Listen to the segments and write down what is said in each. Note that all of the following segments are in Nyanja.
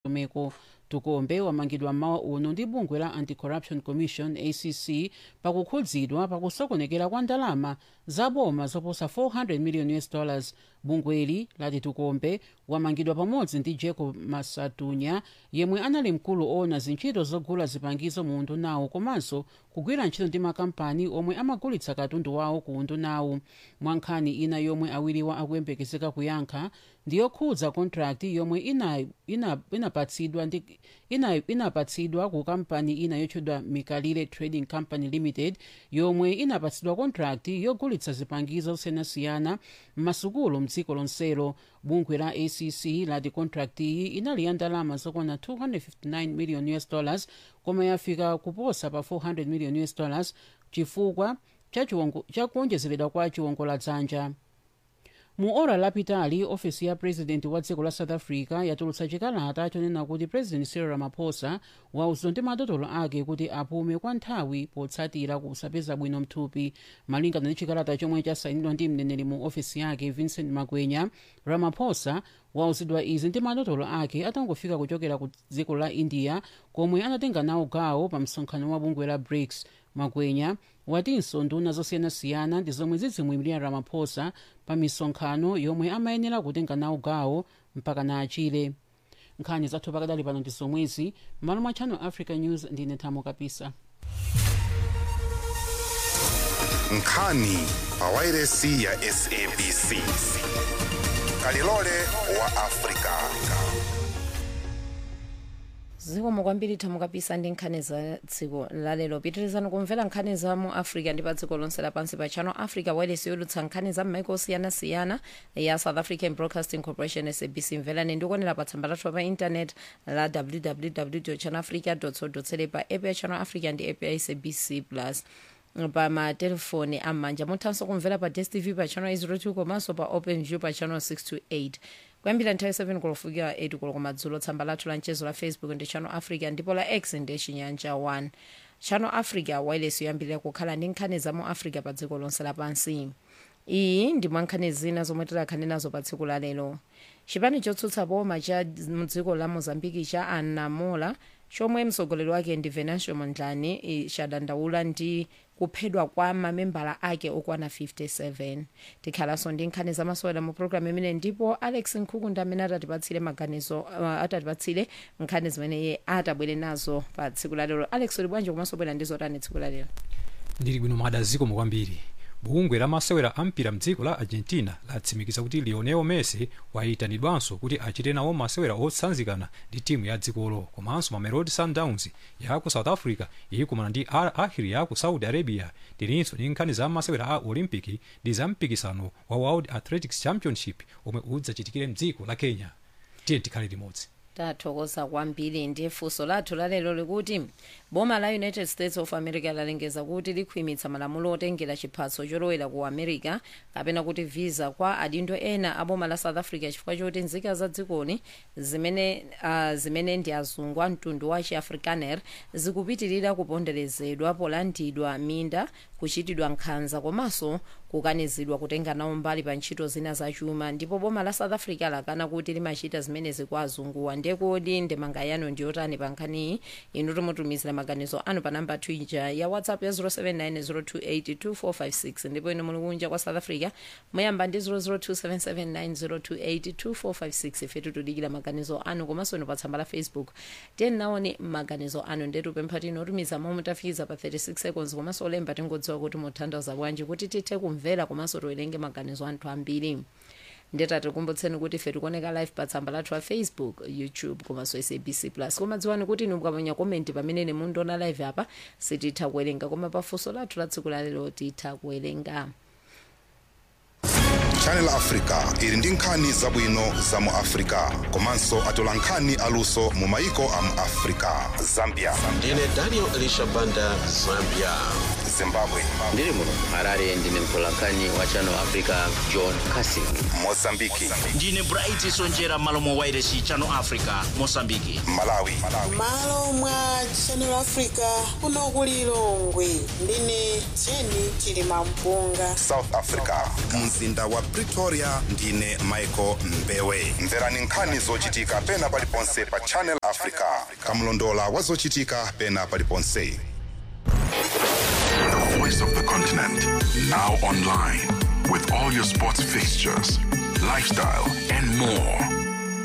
ndondomeko tukombe wamangidwa mmawa uno ndi bungwe la anti-corruption commission acc pakukhudzidwa pakusokonekera kwa ndalama zaboma zoposa 400 million us dollars bungweli lati tukombe wamangidwa pamodzi ndi jacob masatunya yemwe anali mkulu owona zintchito zogula zipangizo mu undunawo komanso kugwira ntchito ndi makampani omwe amagulitsa katundu wawo ku undunawo mwa nkhani ina yomwe awiriwa akuyembekezeka kuyankha ndiyokhudza contract yomwe inapatsidwa ina, ina ina inapatsidwa ku kampani ina yotchedwa mikalire trading company limited yomwe inapatsidwa contract yogulitsa zipangizo zosiyanasiyana m'masukulu mdziko lonselo bungwe la acc lati contract iyi inali ya ndalama zokwana 259 million us dollars koma yafika kuposa pa 400 million us dollars chifukwa cha kuonjezeredwa kwa chiwongoladzanja mu ora lapitali ofesi ya president wa dziko la south africa yatulutsa chikalata chonena kuti president cyril ramaphosa wauzidwa ndi madotolo ake kuti apume kwa nthawi potsatira kusapeza bwino mthupi malingana ndi chikalata chomwe chasayinidwa ndi mneneri mu ofesi yake vincent magwenya ramaphosa wauzidwa izi ndi madotolo ake atangofika kuchokera ku dziko la india komwe anatenga nawo gawo pa msonkhano wa bungwe la brics magwenya watinso nduna zosiyanasiyana ndi zomwe zidzimuyimirira ramaphosa pa misonkhano yomwe amayenera kutenga nawo gawo mpaka na achire nkhani zathu pakadali pano ndi zomwezi malo mwa channel africa news ndine thamo kapisa nkhani pa wairesi ya sabc kalilole wa afrika zikomo kwambiri thamo kapisa ndi nkhani za dziko lalero pitirizani kumvera nkhani za mu africa ndi pa dziko lonse lapansi pa channel africa wireless yolutsa nkhani za m'maiko osiyanasiyana ya south african broadcasting corporation sabc mverani ndikuonera pa tsamba lathu pa internet la www channel africa co pa app ya channel africa ndi app ya sabc plus pa matelefoni am'manja muthanso kumvera pa dstv pa channel 02 komanso pa open view pa channel 628 kuyambira nthawi 7 kulofika 8 koloko madzulo tsamba lathu la mchezo la facebook ndi channel africa ndipo la x ndi chinyanja 1 channel africa wireless yoyambirira kukhala ndi nkhani za mu africa pa dziko lonse lapansi iyi ndi mwa nkhani zina zomwe tidakhale nazo pa tsiku lalero chipani chotsutsa boma cha mdziko la mozambiki cha anamola chomwe mtsogoleri wake ndi venancio mondlane chadandaula ndi kuphedwa kwa mamembala ake okwana 57 tikhalanso ndi nkhani zamasewera mu programu imene ndipo alex nkhukunda amene atatipatsire maganizo uh, atatipatsire nkhani zimene iye atabwere nazo pa tsiku lalero alex uli bwanji komanso bwera ndi zotani tsiku lalero ndili bwino madazikomo kwambiri bungwe la masewera ampira mdziko la argentina latsimikiza kuti lionel messi wayitanidwanso kuti achite nawo masewera otsanzikana ndi timu ya dzikolo komanso mamelodi sundowns ya ku south africa ikumana ndi al ahli ya ku saudi arabia tilinso ndi nkhani za masewera a olympic ndi za mpikisano wa world athletics championship omwe udzachitikire mdziko la kenya tiye tikhale limodzi tathokoza kwambiri ndi funso lathu lalero likuti boma la united states of america lalengeza kuti likhwimitsa malamulo otengera chiphaso cholowera ku america kapena kuti visa kwa adindo ena a boma la south africa chifukwa choti nzika za dzikoni zimene, uh, zimene ndi azungu a mtundu wa chiafrikaner zikupitirira kuponderezedwa polandidwa minda kuchitidwa nkhanza komanso kukanizidwa kutenga nawo mbali pa ntchito zina zachuma ndipo boma la south africa lakana kuti limachita zimenezi kwa azunguwa ndekodi ndemanga yanu ndiyotani pa nkhaniyi inu timutumizira maganizo anu pa namba twitter ya whatsapp ya 0790282456 ndipo inu muli kunja kwa south africa muyamba ndi 0027790282456 ifetu tudikira maganizo anu komanso inu pa tsamba la facebook tiyeni naone maganizo anu ndetu pempha tinotumiza momwe mutafikiza pa 36 seconds komanso olemba tingodziwa kuti muthandaza bwanji kuti tithe kumvera komanso tiwerenge maganizo anthu ambiri ndeta tikumbutseni kuti ife tikuoneka live pa tsamba lathu la facebook youtube komanso sabc plus koma dziwani kuti inu mukaponya komenti pamene mundiona live apa sititha kuwerenga koma pafunso lathu la tsiku lalero titha kuwerenga channel africa ili ndi nkhani zabwino za mu africa komanso atola nkhani aluso mu maiko a mu africa zambia ndine daniel elisha banda zambia zimbabwe ndiri muno harare ndine mtolankhani wa channel africa john casing mozambiki ndine bright sonjera malo mwa wairesi channel africa mosambiki malawi malo mwa channel africa kuno ku lilongwe ndine jeni chilima mpunga south africa mzinda wa pretoria ndine michael mbewe mverani nkhani zochitika pena paliponse pa channel africa kamlondola wa zochitika pena paliponse The voice of the continent. Now online. With all your sports fixtures, lifestyle, and more.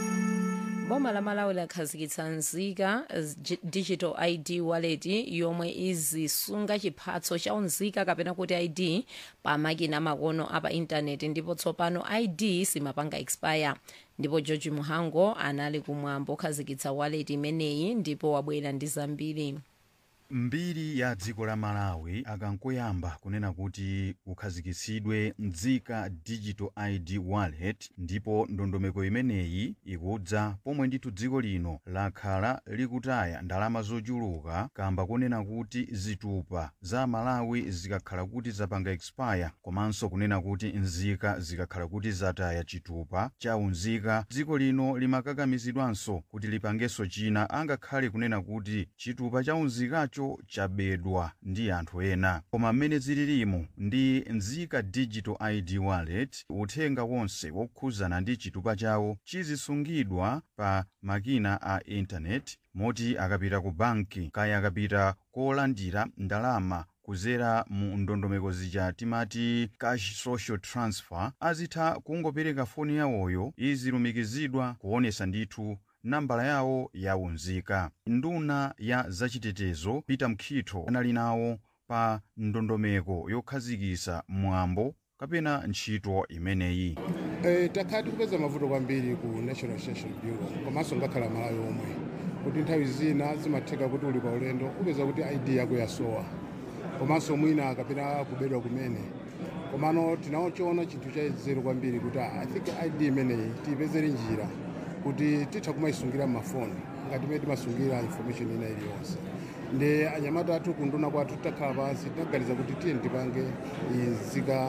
boma la malawi lakhazikitsa nzika z- digital id wallet yomwe izisunga chiphaso cha unzika kapena kuti id pa makina makono apa intaneti ndipo tsopano id simapanga expire ndipo george muhango anali kumwambo okhazikitsa wallet imeneyi ndipo wabwera ndi zambiri mbiri ya dziko la malawi akankoyamba kunena kuti kukhazikitsidwe nzika digital id wallet ndipo ndondomeko imeneyi ikudza pomwe ndithu dziko lino lakhala likutaya ndalama zochuluka kamba kunena kuti zitupa za malawi zikakhala kuti zapanga expire komanso kunena kuti nzika zikakhala kuti zataya chitupa cha unzika dziko lino limakakamizidwanso kuti lipangenso china angakhale kunena kuti chitupa cha unzikacho chabedwa ndi anthu ena koma mmene zililimo ndi nzika digital id wallet uthenga wonse wokhuzana ndi chitupa chawo chizisungidwa pa makina a intaneti moti akapita ku banki kaya akapita kolandira ndalama kuzera mu ndondomeko zija timati cash social transfer azitha kungopereka foni yawoyo izilumikizidwa kuonesa ndithu nambala yawo ya unzika nduna ya zachitetezo peter mkhitho anali nawo pa ndondomeko yokhazikisa mwambo kapena ntchito imeneyi Eh, takhala tikupeza mavuto kwambiri ku national registration bureau komanso ngakhala malawi omwe kuti nthawi zina zimatheka kuti uli pa ulendo upeza kuti id yako yasowa komanso mwina akapena kubedwa kumene komano tinachoona chinthu chazero kwambiri kuti ah, i think id imeneyi tiyipezere njira kuti titha kumayisungira mmafoni ngati mene timasungira information ina iliyonse ndi anyamata athu kunduna kwathu titakhala pansi tinaganiza kuti tiye tipange nzika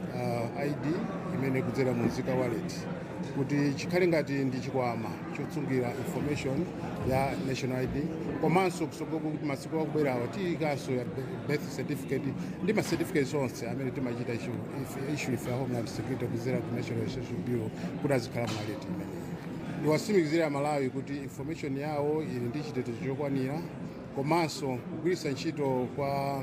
uh, id imene kudzera mu nzika wallet kuti chikhale ngati ndi chikwama chotsungira information ya national id komanso kusogola kuti masiku akubwerawa tiyikanso ya birth certificate ndi ma certificates onse amene timachita issue if- issue ife ya homeland security kudzera ku national registration bureau kuti azikhala mu wallet imeneyi ndiwatsimikizira malawi kuti information yawo ili ndi chitetezo chokwanira komanso kugwiritsa ntchito kwa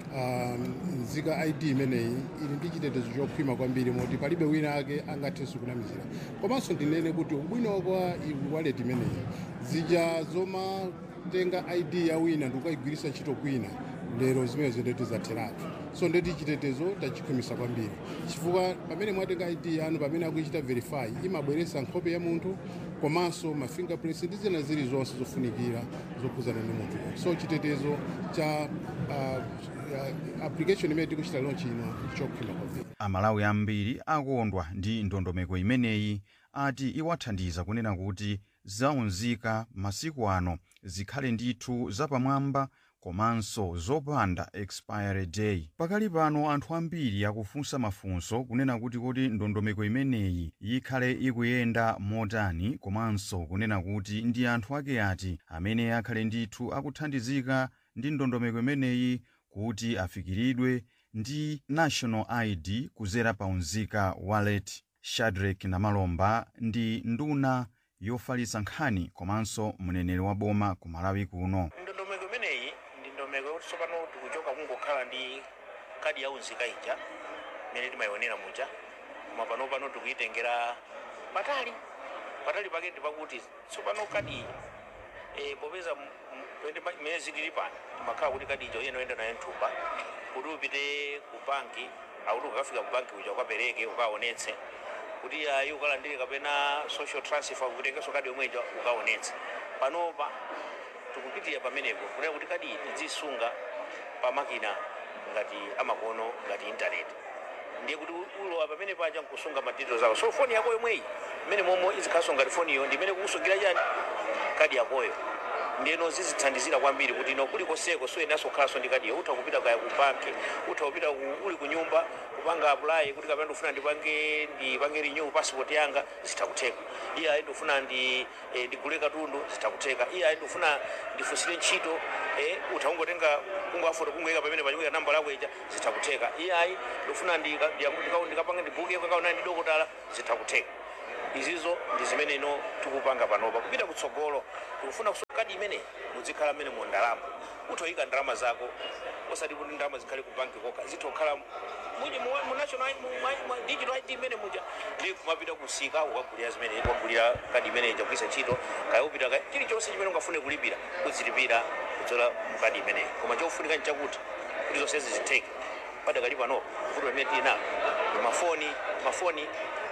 um, nzika id imeneyi ili ndi chitetezo chokhwima kwambiri moti palibe wina ake angathenso kunamizira komanso ndinene kuti ubwino kwa i- wallet imeneyi zija zomatenga id ya wina ndikukayigwiritsa ntchito kwina lero zimene zindeti zatheratu so ndeti chitetezo tachikhwimisa kwambiri chifukwa pamene mwatenga id yanu pamene akuichita verify imabweretsa nkhope ya munthu komanso ma fingerprints ndi zina zili zonse zofunikira zokhuzana ndi munthu so chitetezo cha uh, uh, application imene tikuchita launch ino chokhwima kwambiri amalawi ambiri akondwa ndi ndondomeko imeneyi ati iwathandiza kunena kuti zaunzika masiku ano zikhale ndithu zapamwamba komanso zopanda expiry day pakali pano anthu ambiri akufunsa mafunso kunena kuti kuti ndondomeko imeneyi ikhale ikuyenda motani komanso kunena kuti ndi anthu ake ati amene akhale ndithu akuthandizika ndi ndondomeko imeneyi kuti afikiridwe ndi national id kuzera pa unzika wallet shadrack namalomba ndi nduna yofalitsa nkhani komanso mneneri wa boma ku malawi kuno ndondomeko imeneyi ndi ndondomeko yoti tsopano tikuchoka kungokhala ndi kadi ya unzika ija imene timayionera muja koma pano pano tikuyitengera patali patali pake ndi pakuti tsopano kadi iyi eh, popeza m- m- pende ma- imene zilili pano timakhala kuti kadi ija uyene oyenda nayo mthumba kuti upite ku banki akuti ukafika ku banki uja ukapereke ukaonetse kuti ayi ukalandire kapena social transfer kutengenso kadi yomwe ija ukaonetse panopa tikupitira pamenepo kunena kuti kadi iyi tidzisunga pa makina ngati amakono ngati intaneti ndiye kuti ulowa pamene paja nkusunga madetails ako so foni yako yomweyi imene momwe izikhaso ngati foniyo ndi imene kukusungira chani kadi yakoyo ndiyeno zizithandizira kwambiri kuti ino kulikoseko suyenaso kukhalanso ndi kadiyo utha kupita kaya ku banki utha kupita ku- uli ku nyumba kupanga apply kuti kapena ndikufuna ndipange ndipange renew passport yanga zitakutheka iye ayi ndikufuna ndi eh, ndigule katundu zitakutheka iye ayi ndikufuna ndifunsire ntchito eh, utha kungotenga kungoafoto kungoyika pamene pachikuika namba lako ija zitakutheka iye ayi ndikufuna ndika- ndika- ndikapange ndibuke kakaona ndi dokotala zitakutheka izizo ndi zimene ino tikupanga panopa kupita kutsogolo tikufuna kusoka kadi imene muzikhala mmene mu ndalama uthoyika ndalama zako osati kuti ndalama zikhale ku banki kokha zitokhala muja mu mu national mu- mu- mu digital id imene muja ndi kumapita kusika ukagulira zimene ukagulira kadi imene ija kugwisa ntchito kaya upita kaya chilichonse chimene ungafune kulipira uzilipira kudzola mu kadi imeneyi koma chofunika nchakuti kuti zonse zizitheke padakali panopa kuti pamene tili napo mafoni mafoni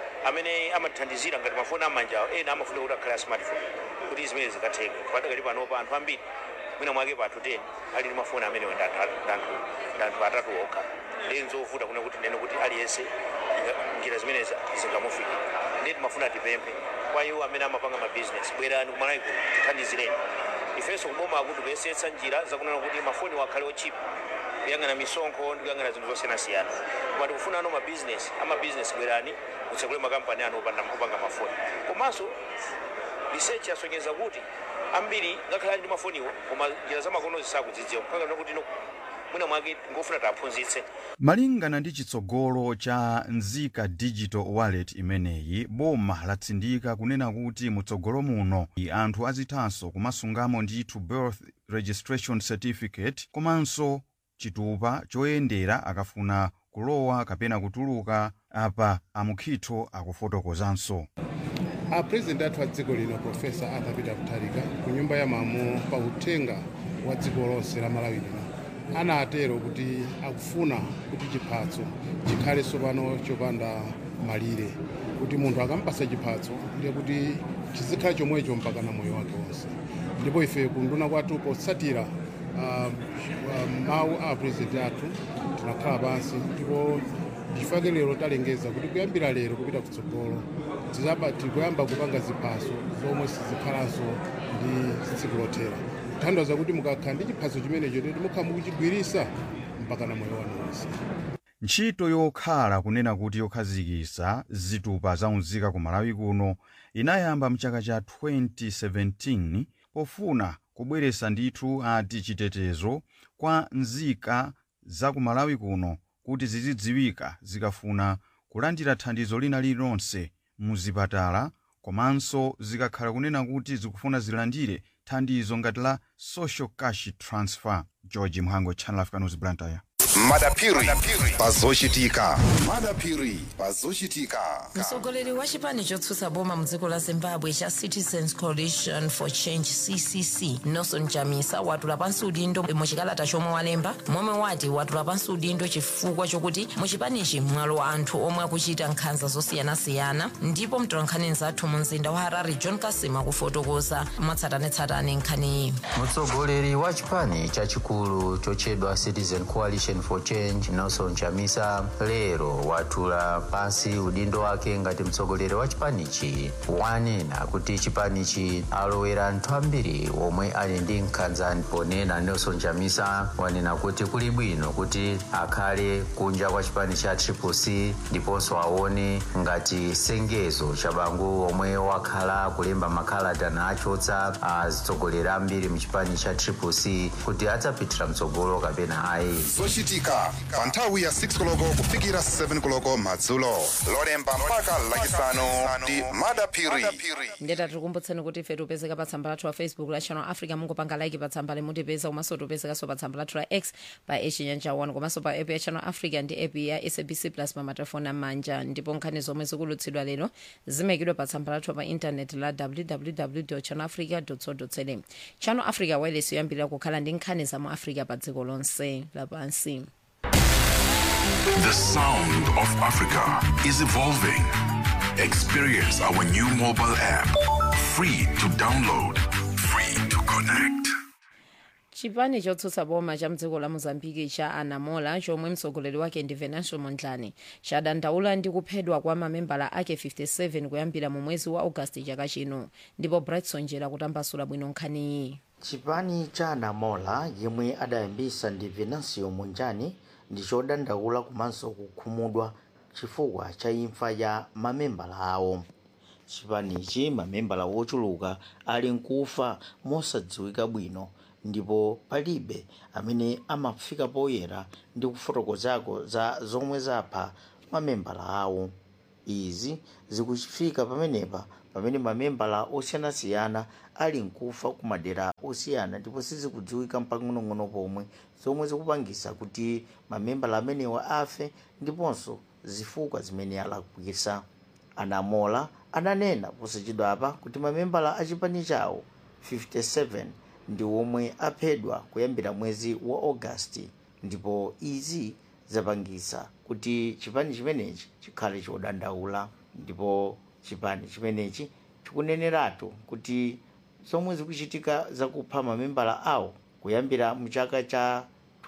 amene amathandizira ngati mafoni amanja awo ena amafuna kuti akhale a smartphone kuti zimene zikatheke padakali panopa anthu ambiri mwina mwake pa 10 ali ndi mafoni amene ndi anthu- ndi anthu ndi anthu atatu okha ndi nzovuta kuna kuti nene kuti aliyense inga- njira zimene zingamufike ndi timafuna tipemphe kwa iwo amene amapanga mabizinesi bwerani kumalawi kuno tithandizireni ifenso kuboma akuti kuyesetsa njira zakunena kuti mafoni wakhale ochipa kuyang'ana misonkho ndi kuyang'ana zinthu zosiyanasiyana koma tikufuna ano mabizinesi amabizinesi bwerani mutsekule makampani ano opanda- opanga mafoni komanso research yasonyeza kuti ambiri ngakhale ali ndi mafoniwo koma njira zamakono zisakudzidziwa kukangana kuti ino mwina mwake ngofuna taphunzitse malingana ndi chitsogolo cha nzika digital wallet imeneyi boma latsindika kunena kuti mutsogolo muno i anthu azithanso kumasungamo ndithu birth registration certificate komanso chitupa choyendera akafuna kulowa kapena kutuluka apa amukhitho akufotokozanso apurezidenti athu a dziko lino profesa arthur peter mutharika ku nyumba ya malamulo pa uthenga wa dziko lonse la malawi lino anatero kuti akufuna kuti chiphatso chikhale tsopano chopanda malire kuti munthu akampasa chiphatso ndiye kuti chizikhala chomwecho mpaka na moyo wake wonse ndipo ife kunduna kwathu potsatira ah, ah, mawu a apurezidenti athu tinakhala pansi ndipo chifukwa lero talengeza kuti kuyambira lero kupita kutsogolo tizaba tikuyamba kupanga ziphaso zomwe sizikhalanso ndi tsiku lothera kuthandiza kuti mukakhala ndi chiphaso chimenecho teti mukhala mukuchigwirisa mpaka na moyo wanu wonse ntchito yokhala kunena kuti yokhazikitsa zitupa zaunzika ku malawi kuno inayamba mchaka cha 2017 pofuna kubweretsa ndithu ati chitetezo kwa nzika za ku malawi kuno kuti zizidziwika zikafuna kulandira thandizo lina lililonse muzipatala komanso zikakhala kunena kuti zikufuna zilandire thandizo ngati la social cash transfer george mhango channel africa news blantyre madapiri pazochitika madapiri pazochitika mtsogoleri wa chipani chotsutsa boma mdziko la zimbabwe cha citizens coalition for change ccc nelson chamisa watula pansi udindo muchikalata chomwe walemba momwe wati watula pansi udindo chifukwa chokuti muchipanichi mwalowa anthu omwe akuchita nkhanza zosiyanasiyana ndipo mtolankhani nzathu mu mzinda wa harare john kasima kufotokoza mwatsatanetsatane nkhaniyi mtsogoleri wa chipani chachikulu chochedwa citizen coalition for change nelson chamisa lero watula pansi udindo wake ngati mtsogoleri wa chipanichi wanena kuti chipanichi alowera anthu ambiri omwe ali ndi nkhanza ponena nelson chamisa wanena kuti kuli bwino kuti akhale kunja kwa chipani cha triplec ndiponso aone ngati sengezo cha bangu omwe wakhala kulemba makalata nachotsa atsogoleri ambiri mchipani cha triplec kuti adzapitira mtsogolo kapena ayi zochitika pa nthawi ya 6 koloko kufikira 7 koloko madzulo lolemba mpaka lachisanu ndi madapiri ndeta tikukumbutseni kuti ife tipezeka pa tsamba lathu la facebook la channel africa mungopanga like pa tsamba limutipeza komanso tipezekanso pa tsamba lathu la x pa echinyanja 1 komanso pa app ya channel africa ndi app ya sabc plus pa matelefoni amanja ndipo nkhani zomwe zikulutsidwa lero zimayikidwa pa tsamba lathu pa intaneti la www channel africa co za channel africa wireless yoyambirira kukhala ndi nkhani za mu africa pa dziko lonse lapansi The sound of Africa is evolving. Experience our new mobile app. Free to download, free to connect. chipani chotsutsa boma cha mdziko la mozambiki cha anamola chomwe mtsogoleri wake ndi venancio mondlane chadandaula ndi kuphedwa kwa mamembala ake 57 kuyambira mu mwezi wa augasti chaka chino ndipo brightson jera kutambasula bwino nkhaniyi chipani cha anamola yemwe adayambisa ndi venancio mondlane ndi chodandaula komanso kukhumudwa chifukwa cha imfa ya mamembala awo chipanichi mamembala wochuluka ali nkufa mosadziwika bwino ndipo palibe amene amafika poyera ndi kufotokozako za zomwe zapha mamembala awo izi zikuchifika pamenepa pamene mamembala osiyanasiyana ali nkufa ku madera osiyana ndipo sizikudziwika mpang'onong'ono pomwe zomwe zikupangisa kuti mamembala amenewa afe ndiponso zifukwa zimene alakwisa anamola ananena posachedwapa kuti mamembala a chipani chawo 57 ndi omwe aphedwa kuyambira mwezi wa ogasiti ndipo izi zapangisa kuti chipani chimenechi chikhale chodandaula ndipo chipani chimenechi chikuneneratu kuti zomwe zikuchitika zakupha mamembala awo kuyambira mchaka cha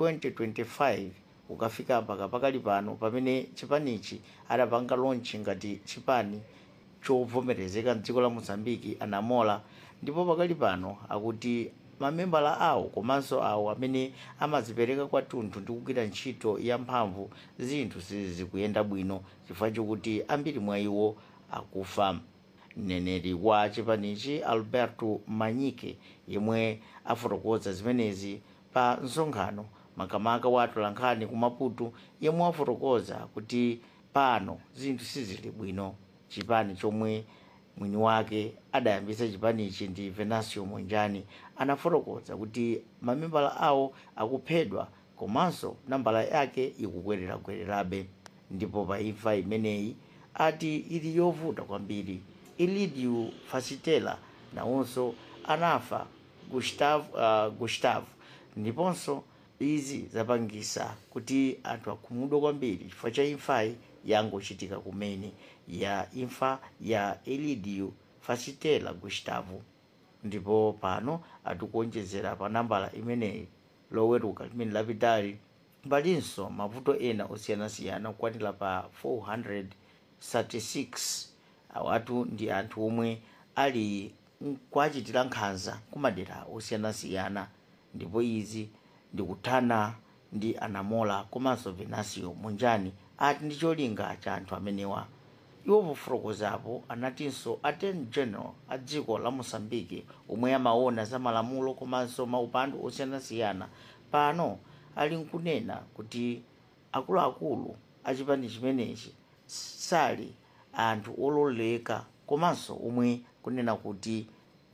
2025 ukafika mpaka pakali pano pamene chipanichi adapanga launch ngati chipani chovomerezeka mdziko la mozambiki anamola ndipo pakali pano akuti mamembala awo komanso awo amene amazipereka kwathunthu ndi kugwira ntchito yamphamvu zinthu sizikuyenda bwino chifukwa chokuti ambiri mwa iwo akufa mneneri wa chipanichi alberto manyike yemwe afotokoza zimenezi pa msonkhano makamaka wa atolankhani ku maputo yemwe afotokoza kuti pano zinthu sizili bwino chipani chomwe mwini wake adayambisa chipanichi ndi venancio mondlane anafotokoza kuti mamembala awo akuphedwa komanso nambala yake ikukwererakwererabe ndipo pa imfa imeneyi ati ili yovuta kwambiri elidio fasitela nawonso anafa gustavo, uh, gustavo ndiponso izi zapangisa kuti anthu akhumudwe kwambiri chifukwa cha imfayi yangochitika kumene ya imfa ya elidio fasitela gustavo ndipo pano atikuonjezera pa nambala imeneyi loweruka limene lapitali palinso mavuto ena osiyanasiyana kukwanira pa 436 awatu ndi anthu omwe ali kuachitira nkhanza kumadera osiyanasiyana ndipo izi ndikuthana ndi anamola komanso venancio mondlane ati ndi cholinga cha anthu amenewa iwo pofotokozapo anatinso attorney general a dziko la mosambiki omwe amaona za malamulo komanso maupandu osiyanasiyana pano ali nkunena kuti akuluakulu a chipani chimenechi sali anthu ololeka komanso omwe kunena kuti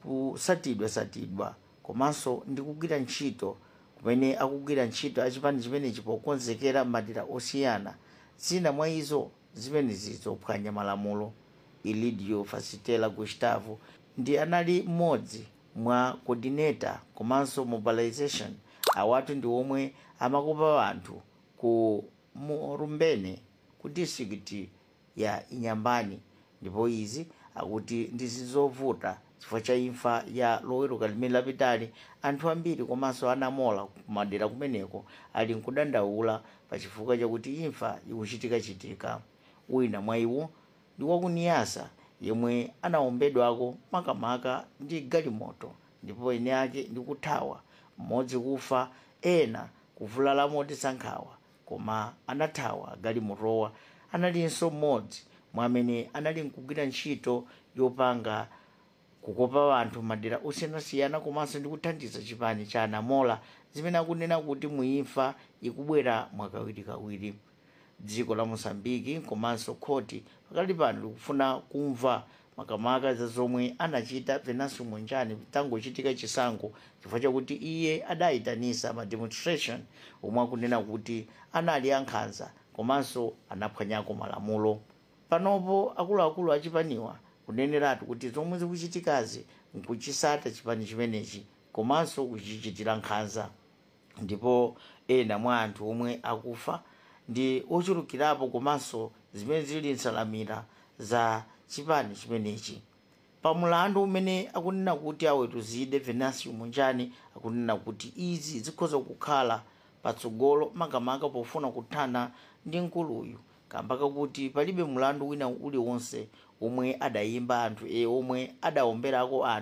kusatidwa-satidwa komanso ndi kugwira ntchito kumene akugwira ntchito achipani chimenechi pokonzekera madera osiyana zina mwa izo zimenezi zophwanya malamulo elidio fasitela gustavo ndi anali mmodzi mwa coordinator komanso mobilization awatu ndi omwe amakopa anthu ku murumbene ku district ya inyambani ndipo izi akuti ndizizovuta chifukwa cha imfa ya loweruka limene lapitali anthu ambiri komanso anamola kumadera kumeneko ali nkudandaula pa chifukwa chakuti imfa ikuchitika-chitika wina mwa iwo ndi wakuniyasa yemwe anawombedwako makamaka ndi galimoto ndipo ene ake ndi kuthawa mmodzi kufa ena kuvulala motisankhawa koma anathawa galimotowa analinso mmodzi mwa amene anali nkugwira ntchito yopanga kukopa anthu madera osiyanasiyana komanso ndi kuthandiza chipani cha anamola zimene akunena kuti muimfa ikubwera mwakawirikawiri dziko la mosambiki komanso khoti pakali pano likufuna kumva makamaka za zomwe anachita venancio mondlane tangochitika chisankho chifukwa chakuti iye adayitanisa ma demonstration omwe akunena kuti anali ankhanza komanso anaphwanyako malamulo panopo akuluakulu achipaniwa kuneneratu kuti zomwe zikuchitikazi nkuchisata chipani chimenechi komanso kuchichitira nkhanza ndipo ena mwa anthu omwe akufa ndi ochulukirapo komanso zimene zili nsalamira za chipani chimenechi pamulandu umene akunena kuti awetuzide venancio mondlane akunena kuti izi zikhoza kukhala patsogolo makamaka pofuna kuthana ndi nkuluyu kamba kakuti palibe mulandu wina uliwonse omwe adayimba anthu e omwe adaomberako anthu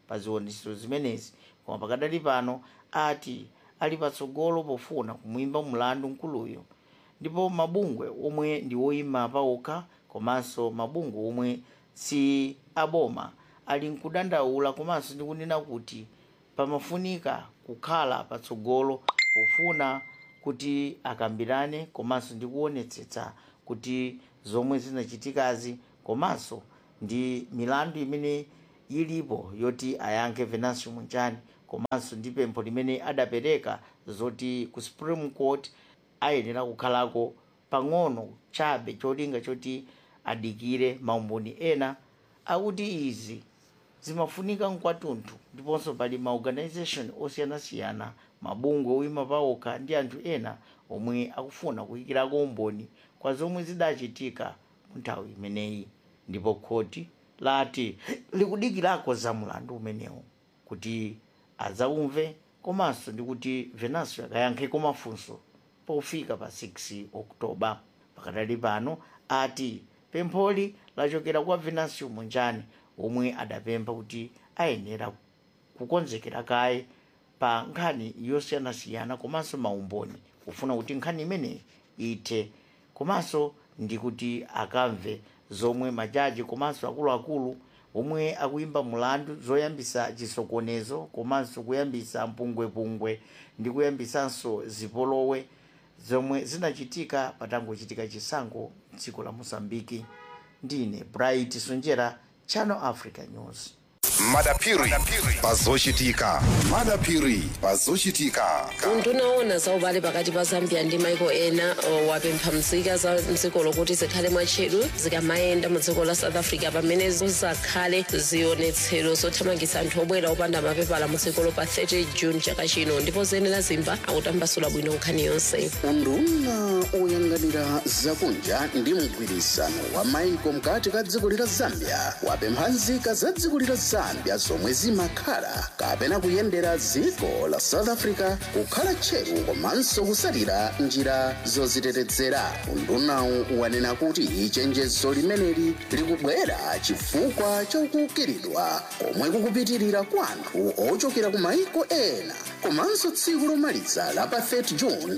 pa zionetsero zimenezi koma pakadali pano ati ali patsogolo pofuna kumwimba mlandu mkuluyo ndipo mabungwe omwe ndi woyima paokha komanso mabungwe omwe si aboma ali nkudandaula komanso ndi kunena kuti pamafunika kukhala patsogolo pofuna kuti akambirane komanso ndi kuonetsetsa kuti zomwe zinachitikazi komanso ndi milandu imene ilipo yoti ayankhe venancio munjani komanso ndi pempho limene adapereka zoti ku supreme court ayenera kukhalako pang'ono chabe cholinga choti adikire maumboni ena akuti izi zimafunika mkwatunthu ndiponso pali maorganization osiyanasiyana mabungwe oyima paokha ndi anthu ena omwe akufuna kuyikirako umboni kwa zomwe zidachitika mu nthawi imeneyi ndipo khoti lati likudikirako za mulandu umenewu kuti adzaumve komanso ndi kuti venancio akayankheko mafunso pofika pa 6 oktoba pakadali pano ati pempholi lachokera kwa venancio munjani omwe adapempha kuti ayenera kukonzekera kaye pa nkhani yosiyanasiyana komanso maumboni kufuna kuti nkhani imeneyi ithe komanso ndi kuti akamve zomwe majaji komanso akuluakulu omwe akuyimba mulandu zoyambisa chisokonezo komanso kuyambisa mpungwepungwe ndi kuyambisanso zipolowe zomwe zinachitika patangochitika chisankho dziko la mosambiki ndine bright sonjera channel africa news madapiri pazochitika madapiri pazochitika undunaona za ubale pakati pa zambia ndi maiko ena uh, wapempha mzika za mdziko lokuti zikhale mwatcheru zikamayenda mu dziko la south africa pamene zizakhale zionetsero zothamangitsa anthu obwera opanda mapepala mu dzikolo pa 30 june chaka chino ndipo zenera zimba akutambasula bwino nkhani yonse unduna oyang'anira zakunja ndi mgwirisano wa maiko mkati ka dziko lila zambia wapempha nzika za dziko lila zambia zomwe zimakhala kapena kuyendera dziko la south africa kukhala tcheru komanso kusalira njira zozitetezera undunawu wanena kuti chenjezo limeneli likubwera chifukwa chokukiridwa komwe kukupitirira kwa anthu ochokera ku maiko ena komanso tsiku lomaliza la pa 30 june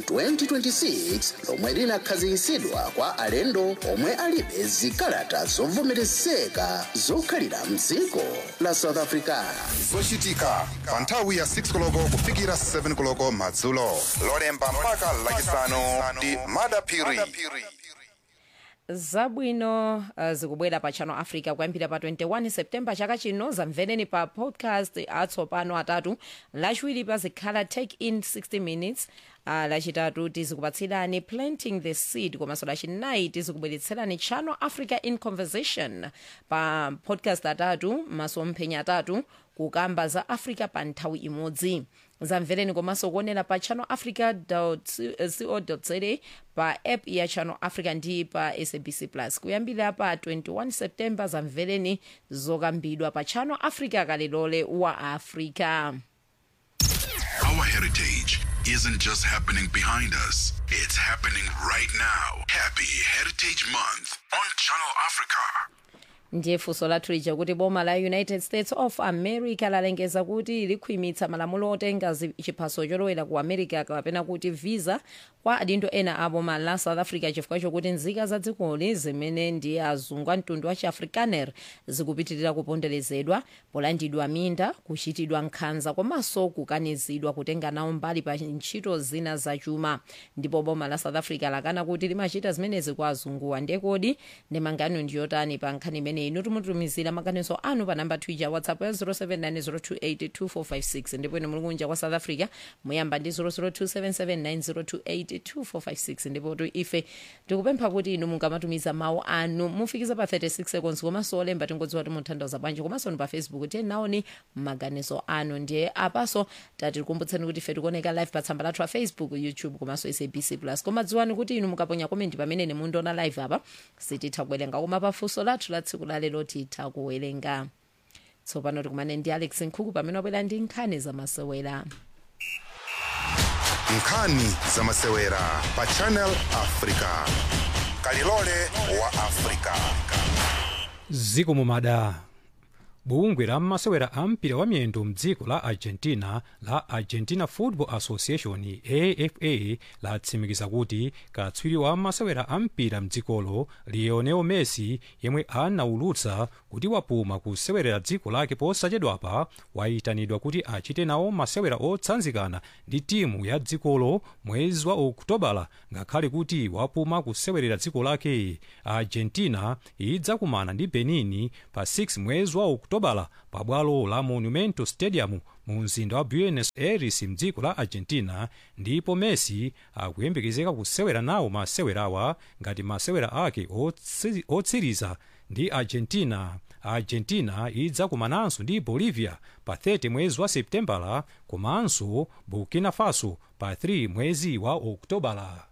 2026 lomwe linakhazikitsidwa kwa alendo omwe alibe zikalata zovomerezeka zokhalira mdziko la south africa zochitika pa nthawi ya 6 koloko kufikira 7 koloko madzulo lolemba mpaka lachisanu ndi madapiri zabwino uh, zikubwera pa channel africa kuyambira pa 21 september chaka chino zamvereni pa podcast atsopano atatu lachiwiri pazikhala take in 60 minutes uh, lachitatu tizikupatsirani planting the seed komanso lachinayi tizikubweretserani channel africa in conversation pa podcast atatu masomphenya atatu kukamba za africa pa nthawi imodzi zamvereni komanso kuonera pa channel africa co za pa app ya channel africa ndi pa sabc plus kuyambira pa 21 september zamvereni zokambidwa pa channel africa kalilole wa africa Our heritage isn't just happening behind us, it's happening right now. Happy Heritage Month on Channel Africa. ndiye funso lathu lija kuti boma la united states of america lalengeza kuti likhwimitsa malamulo otenga zi- chiphaso cholowera ku america kapena kuti visa kwa adindo ena a boma la south africa chifukwa chokuti nzika za dzikoli zimene ndi azungu a mtundu wa chiafrikaner zikupitirira kuponderezedwa polandidwa minda kuchitidwa nkhanza komanso kukanizidwa kutenga nawo mbali pa ntchito zina zachuma ndipo boma la south africa lakana kuti limachita zimenezi kwa azunguwa ndiye kodi ndemanga yanu ndiyotani pa nkhani imene inu timutumizira maganizo anu pa namba twitter whatsapp ya 0790282456 ndipo inu muli kunja kwa south africa muyamba ndi 0027790282456 ndipo tu ife tikupempha kuti inu mungamatumiza mawu anu mufikiza pa 36 seconds komanso olemba tingodziwa kuti mutanthauza bwanji komanso ni pa facebook tiye naoni maganizo anu ndiye apaso tatikumbutseni kuti ife tikuoneka live pa tsamba lathu la facebook youtube komanso sabc plus koma dziwani kuti inu mukaponya komenti pamene mundiona live apa sititha kuwerenga koma pafunso lathu la tsiku lalero titha kuwerenga tsopano tikumane ndi alex nkhuku pamene wabwera ndi nkhani zamasewera nkhani zamasewera pa channel africa kalilole wa africa ziko mumada bungwe la masewera a mpira wa miyendo mdziko la argentina la argentina football association afa latsimikiza kuti katswiri wa masewera a mpira mdzikolo lionel messi yemwe anaulutsa kuti wapuma kusewerera dziko lake posachedwapa wayitanidwa kuti achite nawo masewera otsanzikana ndi timu ya dzikolo mwezi wa okutobala ngakhale kuti wapuma kusewerera dziko lake argentina idzakumana ndi benin pa 6 mwezi wa okutobala pabwalo la monumento stadium mu mzinda wa buenos aires mdziko la argentina ndipo messi akuyembekezeka kusewera nawo masewerawa ngati masewera ake otsi- otsiriza ndi argentina argentina idzakumananso ndi bolivia pa 30 mwezi wa septembala komanso burkina faso pa 3 mwezi wa oktobala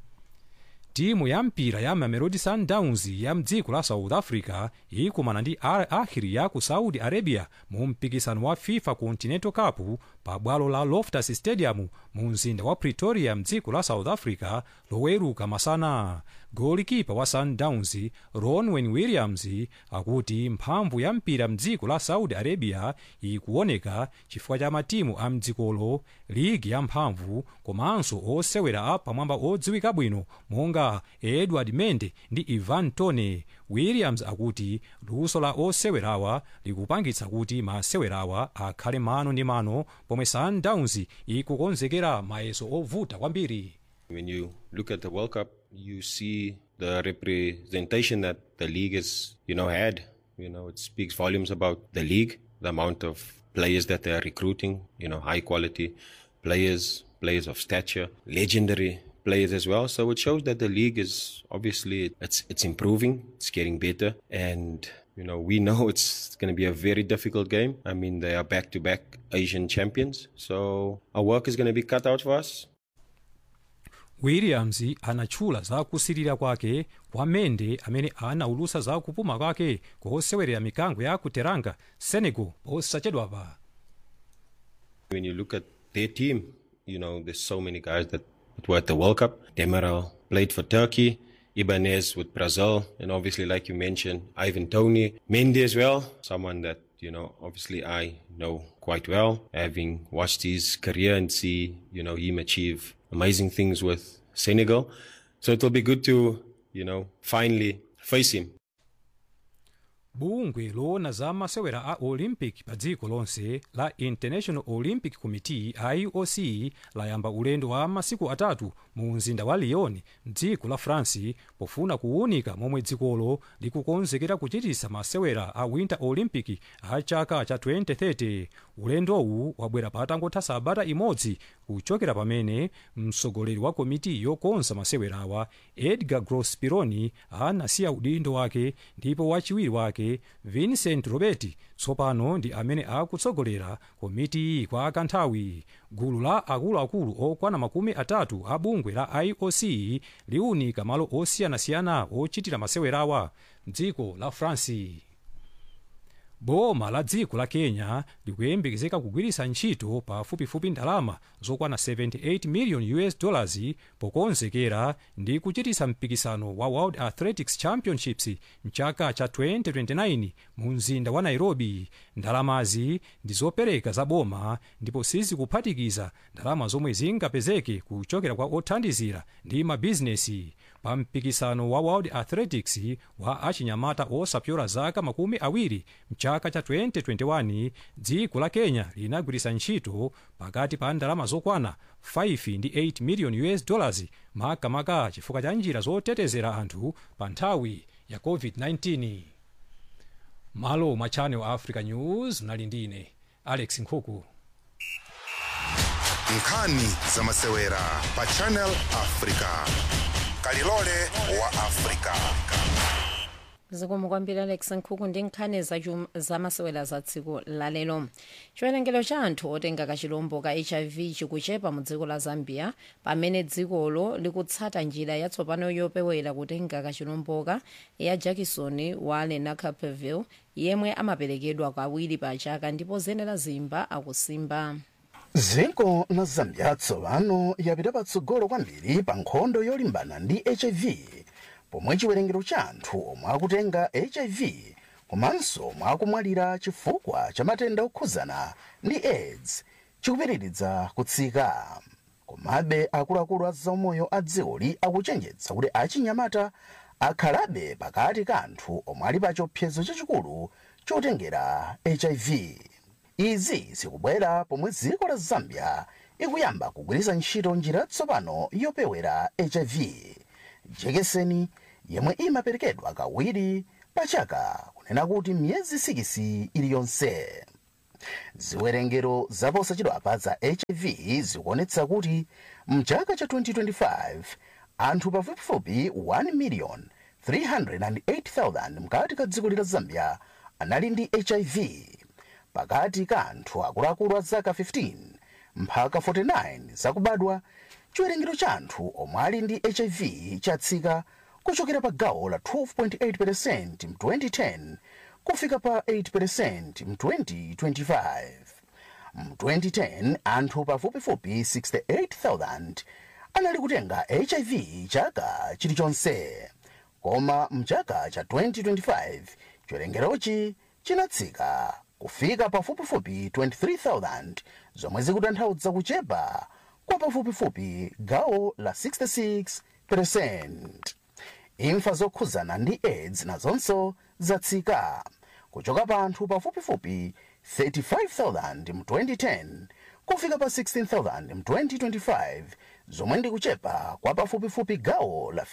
timu ya mpira ya mamelodi sundowns ya mdziko la south africa ikumana ndi al ahli ya ku saudi arabia mu mpikisano wa fifa continental cup pa bwalo la loftus stadium mu mzinda wa pretoria mdziko la south africa loweruka masana golikipa wa sundowns ronwen williams akuti mphamvu ya mpira mdziko la saudi arabia ikuoneka chifukwa cha matimu a mdzikolo ligi ya mphamvu komanso osewera a pamwamba odziwika bwino monga edward mende ndi ivan tone williams akuti luso la osewerawa likupangitsa kuti masewerawa akhale mano ndi mano pomwe sundowns ikukonzekera mayeso ovuta kwambiri When you look at the World Cup, you see the representation that the league has, you know, had. You know, it speaks volumes about the league, the amount of players that they are recruiting. You know, high quality players, players of stature, legendary players as well. So it shows that the league is obviously it's it's improving, it's getting better, and you know we know it's going to be a very difficult game. I mean, they are back-to-back Asian champions, so our work is going to be cut out for us. williams anatchula za kusirira kwake kwa mende amene anaulutsa za kupuma kwake kosewerera mikango ya kuteranga senegal posachedwapa When you look at their team, you know, there's so many guys that, that were at the World Cup. Demiral played for Turkey, Ibanez with Brazil, and obviously, like you mentioned, Ivan Tony, Mendy as well, someone that, you know, obviously I know quite well, having watched his career and see, you know, him achieve amazing things with Senegal. So it'll be good to, you know, finally face him. bungwe loona za masewera a olympic pa dziko lonse la international olympic committee ioc layamba ulendo wa masiku atatu mu mzinda wa lyon mdziko la france pofuna kuwunika momwe dzikolo likukonzekera kuchitisa masewera a winter olympic a chaka cha 2030 ulendowu wabwera patangotha sabata imodzi kuchokera pamene mtsogoleri wa komiti yokonza masewerawa edgar grospironi anasiya udindo wake ndipo wachiwiri wake vincent roberti tsopano ndi amene akutsogolera komiti iyi kwa kanthawi gulu la akuluakulu okwana makumi atatu a bungwe la ioc liwunika malo osiyanasiyana ochitira masewerawa mdziko la france boma la dziko la kenya likuyembekezeka kugwiritsa ntchito pafupifupi ndalama zokwana 78 million us dollars pokonzekera ndi kuchititsa mpikisano wa world athletics championships mchaka cha 2029 mu mzinda wa nairobi ndalamazi ndi zopereka za boma ndipo sizikuphatikiza ndalama zomwe zingapezeke kuchokera kwa othandizira ndi mabizinesi pa mpikisano wa world athletics wa achinyamata osapyola zaka makumi awiri mchaka cha 2021 dziko la kenya linagwiritsa ntchito pakati pa ndalama zokwana 5 ndi 8 million us dollars makamaka chifukwa cha njira zotetezera anthu pa nthawi ya covid-19 malo mwa channel africa news mnali ndine alex nkhuku nkhani za masewera pa channel africa kalilole wa africa zikomo kwambiri alex nkhuku ndi nkhani zachum- zamasewera za tsiku lalero chiwerengero cha anthu otenga kachilombo ka hiv chikuchepa mu dziko la zambia pamene dzikolo likutsata njira yatsopano yopewera kutenga kachilomboka ya jackson wale na caperville yemwe amaperekedwa kawiri pa chaka ndipo zenera zimba akusimba dziko la zambia tsopano yapita patsogolo kwambiri pa nkhondo yolimbana ndi hiv pomwe chiwerengero cha anthu omwe akutenga hiv komanso mwakumwalira chifukwa cha matenda okhuzana ndi aids chikupitiridza kutsika komabe akuluakulu a zaumoyo a dzikoli akuchenjetsa kuti achinyamata akhalabe pakati ka anthu omwe ali pa chiopsezo chachikulu chotengera hiv izi zikubwera pomwe dziko la zambia ikuyamba kugwiritsa ntchito njira yatsopano yopewera hiv jekeseni yemwe imaperekedwa kawiri pachaka kunena kuti miyezi sikisi iliyonse ziwerengero zaposachedwapa za hiv zikuonetsa kuti mchaka cha 2025 anthu pafupifupi 1 million 308,000 mkati ka dziko la zambia anali ndi hiv pakati ka anthu akuluakulu a zaka 15 mpaka 49 zakubadwa chiwerengero cha anthu omwe ali ndi hiv chatsika kuchokera pa gawo la 12.8 mu 2010 kufika pa 8 mu 2025 mu 2010 anthu pafupifupi 68,000 anali kutenga hiv chaka chilichonse koma mchaka cha 2025 chiwerengerochi chinatsika kufika pafupifupi 23,000 zomwe zikutanthauza kuchepa kwa pafupifupi gawo la 66 imfa zokhuzana ndi aids nazonso zatsika kuchoka pa anthu pafupifupi 35,000 mu 2010 kufika pa 16,000 mu 2025 zomwe ndi kuchepa kwa pafupifupi gawo la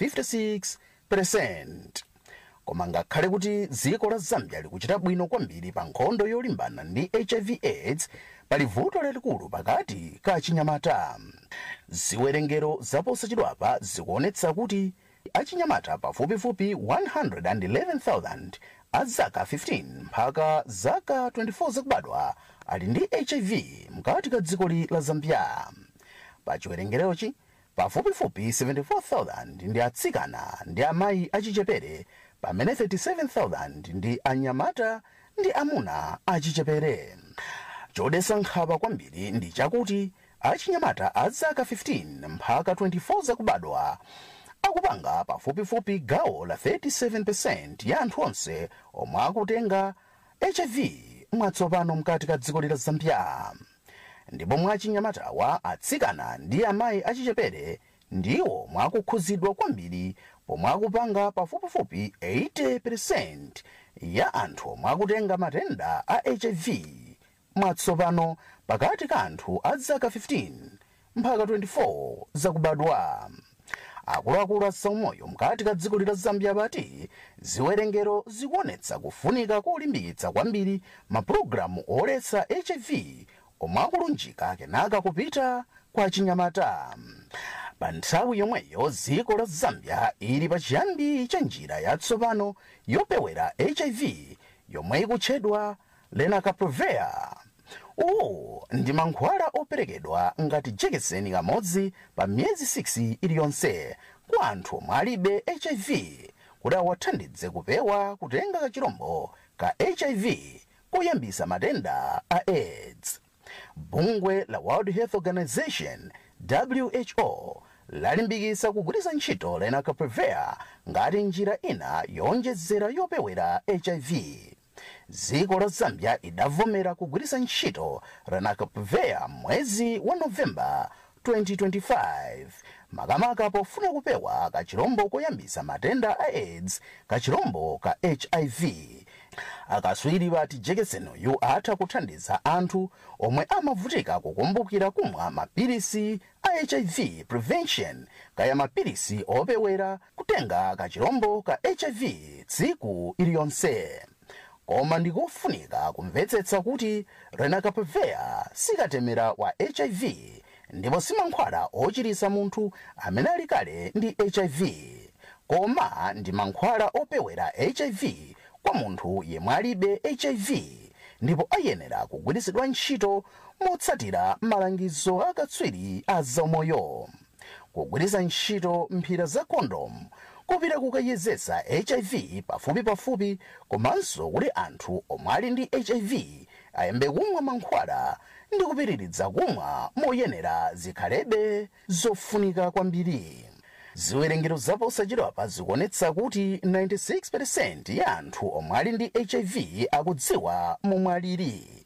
56 koma ngakhale kuti dziko la zambia likuchita bwino kwambiri pa nkhondo yolimbana ndi hiv aids pali vuto lalikulu pakati ka achinyamata ziwerengero zaposachedwapa zikuonetsa kuti achinyamata pafupifupi 111,000 a zaka 15 mpaka zaka 24 zakubadwa ali ndi hiv mkati ka dzikoli la zambia pa chiwerengerochi pafupifupi 74,000 ndi atsikana ndi amayi achichepere pamene 37,000 ndi anyamata ndi amuna achichepere chodetsa nkhawa kwambiri ndi chakuti achinyamata a zaka 15 mpaka 24 zakubadwa akupanga pafupifupi gawo la 37 ya anthu onse omwe akutenga hiv mwatsopano mkati ka dziko la zambia ndipo mwachinyamatawa atsikana ndi amayi achichepere ndiwo mwakukhuzidwa kwambiri pomwe akupanga pafupifupi 80% ya anthu omwe akutenga matenda a hiv mwatsopano pakati ka anthu a zaka 15 mpaka 24 zakubadwa akuluakulu a zaumoyo mkati ka dziko la zambia pati ziwerengero zikuonetsa kufunika kolimbikitsa kwambiri mapulogalamu oletsa hiv omwe akulunjika kenaka kupita kwa chinyamata pa nthawi yomweyo dziko la zambia ili pa chiyambi cha njira yatsopano yopewera hiv yomwe ikutchedwa lenacapavir uwu ndi mankhwala operekedwa ngati jekeseni kamodzi pa miyezi 6 iliyonse kwa anthu omwe alibe hiv kuti awathandize kupewa kutenga kachirombo ka hiv koyambisa matenda a aids bungwe la world health organization who lalimbikitsa kugwiritsa ntchito lenacapavir ngati njira ina yowonjezera yopewera hiv dziko la zambia idavomera kugwiritsa ntchito lenacapavir mwezi wa novemba 2025 makamaka pofuna kupewa kachirombo koyambisa matenda a aids kachirombo ka hiv akatswiri pati jekeseniyu atha kuthandiza anthu omwe amavutika kukumbukira kumwa mapilisi a hiv prevention kaya mapilisi opewera kutenga kachirombo ka hiv tsiku iliyonse koma ndikofunika kumvetsetsa kuti lenacapavir sikatemera wa hiv ndipo simankhwala ochiritsa munthu amene ali kale ndi hiv koma ndi mankhwala opewera hiv kwa munthu yemwe alibe hiv ndipo ayenera kugwiritsidwa ntchito motsatira malangizo akatswiri a zaumoyo kugwiritsa ntchito mphira za kondomu kupita kukayezetsa hiv pafupipafupi komanso kuti anthu omwe ali ndi hiv ayambe kumwa mankhwala ndi kupitiridza kumwa moyenera zikhalebe zofunika kwambiri ziwerengero zaposachedwapa zikuonetsa kuti 96% ya anthu omwe ali ndi hiv akudziwa momwe alili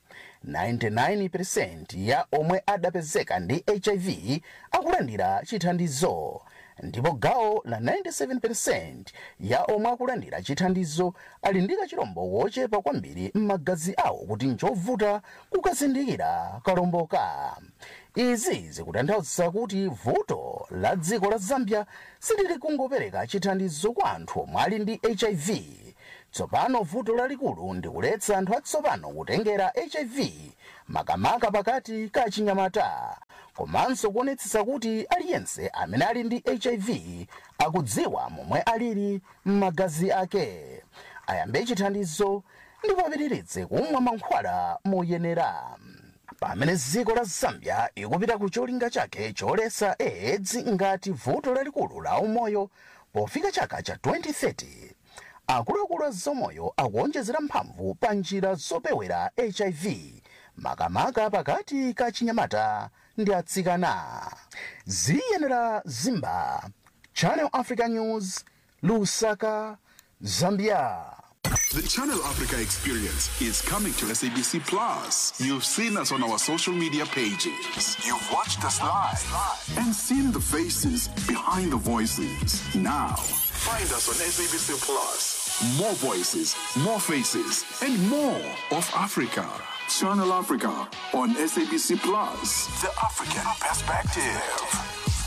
99% ya omwe adapezeka ndi hiv akulandira chithandizo ndipo gawo la 97% ya omwe akulandira chithandizo ali ndi kachilombo wochepa kwambiri m'magazi awo kuti nchovuta kukazindikira kalomboka izi zikutanthauza kuti vuto la dziko la zambia silili kungopereka chithandizo kwa anthu omwe ali ndi hiv tsopano vuto lalikulu ndi kuletsa anthu atsopano kutengera hiv makamaka pakati ka chinyamata komanso kuonetsetsa kuti aliyense amene ali ndi hiv akudziwa momwe alili m'magazi ake ayambe chithandizo ndipo apitirize kumwa mankhwala moyenera pamene dziko la zambia ikupita ku cholinga chake choletsa aids ngati vuto lalikulu la umoyo pofika chaka cha 2030 akuluakulu a zaumoyo akuonjezera mphamvu pa njira zopewera hiv makamaka pakati ka chinyamata ndi atsikana ziyenera zimba channel africa news lusaka zambia The Channel Africa experience is coming to SABC Plus. You've seen us on our social media pages. You've watched us live and seen the faces behind the voices. Now, find us on SABC Plus. More voices, more faces, and more of Africa. Channel Africa on SABC Plus. The African perspective.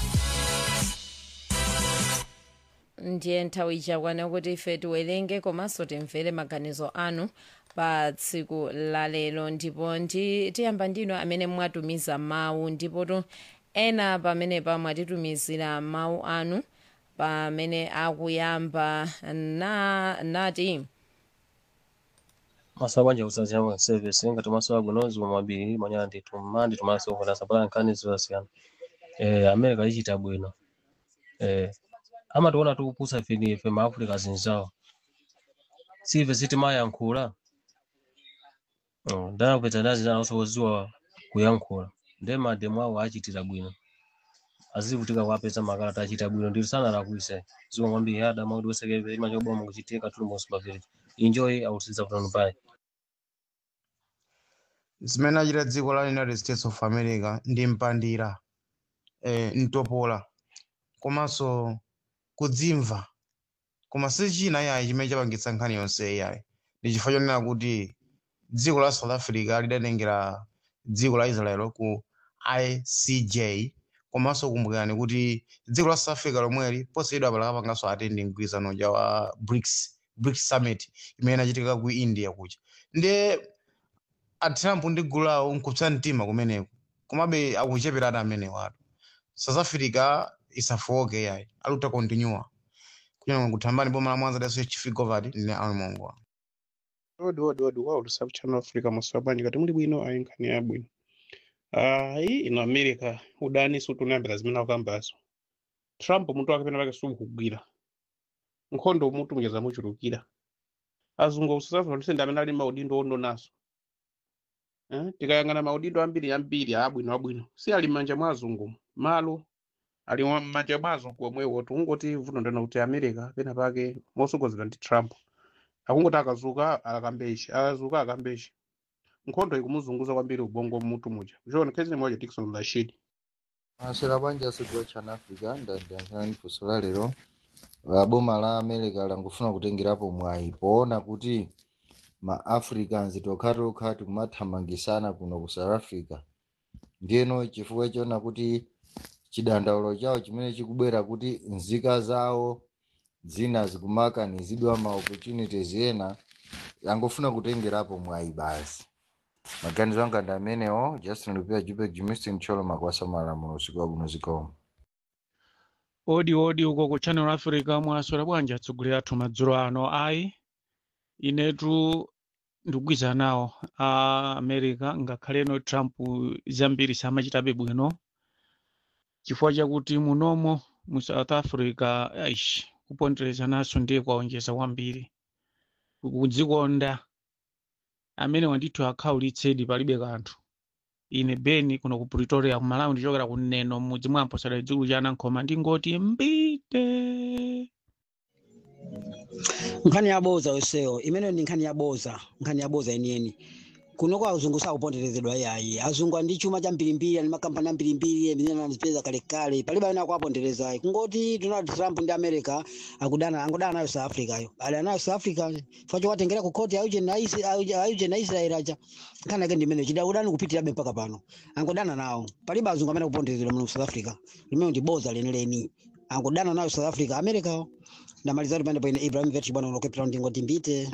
ndiye nthawi ichakwana kuti ife tiwerenge komanso timvere maganizo anu pa tsiku la lero ndipo ndi tiyamba ndino amene mwatumiza mawu ndipo to ena pamenepa mwatitumizira mawu anu pamene akuyamba na nati masawa bwanja kusaziyamo service ngati masawa bwinozi mabiri manyana ndithu mmandi tumaso kuti asapala nkhani zosiyana eh america ichita bwino eh amationa tikupusa ife ife maafrika zinzawo sive sitimayankhula ndakupedza ndazi zanasoziwa kuyankhula nde mademu awo achitira bwino azivutika kuapeza makalata achita bwino ndiri sanalakwise ziwa kwambiri adama kuti wesekeve imachoboma kuchitika tulimbosumba village enjoy ausiza kutano pai zimene achita dziko la united states of america ndi mpandira eh, mtopola komanso kudzimva koma si china yayi chimene chapangitsa nkhani yonse yayi ndi chifukwa chonena kuti dziko la south africa lidatengera dziko la israel ku icj komanso kumbukirani kuti dziko la south africa lomweli poseyedwa pala kapanganso atendi mgwirizano ja wa brics brics summit imene inachitika ku india kuja ndiye atrump ndi gulu lawo nkupsa mtima kumeneko komabe akucheperana amenewo atu south africa isafoke yayi aluta continua kunyanga kuthambani boma la mwanza daso chifi govert ndine almongo odi odi odi wa ulusaku channel africa masowa bwanji kati muli bwino ayi nkhani ya bwino ayi ino america udani sutunayambira zimene akambazo trump mutu wake pena pake sukugwira nkhondo mutu mujeza muchulukira azungu akusasafa tusende amene ali maudindo ondonaso eh? tikayang'ana maudindo ambiri ambiri abwino abwino si ali m'manja mwa azungu malo ali m'manja mwa azungu omwewo tikungoti vuto ndena kuti america pena pake mosogozedwa ndi trump akungoti akazuka akambeshi akazuka akambeshi nkhondo ikumuzunguza kwambiri ubongo mutu muja kuchona khezi moja tikson rashid masera bwanji asigwa chana africa ndandiyankhani funso la lero la boma la america langufuna kutengerapo mwayi poona kuti ma africans tokhatokha tikumathamangisana kuno ku south africa ndiyeno chifukwa chona kuti chidandaulo chawo chimene chikubwera kuti nzika zawo zina zikumakanizidwa ma opportunities ena angofuna kutengerapo mwayi basi maganizo anga ndi amenewo justin lupia jupek jimistin cholo makwasa malamulo usiku wabwino zikomo odi odi uko ku channel africa mwaswera bwanji atsogoleri athu madzulo ano ayi inetu ndikugwiza nawo a america ngakhaleno trump zambiri samachitabe bwino chifukwa chakuti munomo mu south africa aish kupondereza naso ndiye kwaonjeza kwambiri kudzikonda amene wandithu akhaulitsedi palibe kanthu ine beni kuno ku pretoria ku malawi ndichokera ku neno mudzi mwa mposera chikulu cha anankhoma ndingoti mbite nkhani yaboza weseyo imeneyo ndi nkhani yaboza nkhani yaboza yeniyeni kunoko azungu sakuponderezedwa yayi azungu andi chuma cha mbirimbiri ani makampani ambirimbiri amene anazipeza kalekale palibe amene akuwaponderezayi kungoti donald trump ndi america akudana angodana nayo south africa yo ali anayo south africa facho watengera ku koti ayuje na Isi- ayuje ayuje na israel aja nkhani yake ndi imeneyo chida udani kupitirabe mpaka pano angodana nawo palibe azungu amene akuponderezedwa muno south africa limene ndi boza lenileni angodana nayo south africa america ndamaliza kuti pande paine ibrahim vetch bwana unokepera ndingoti mbite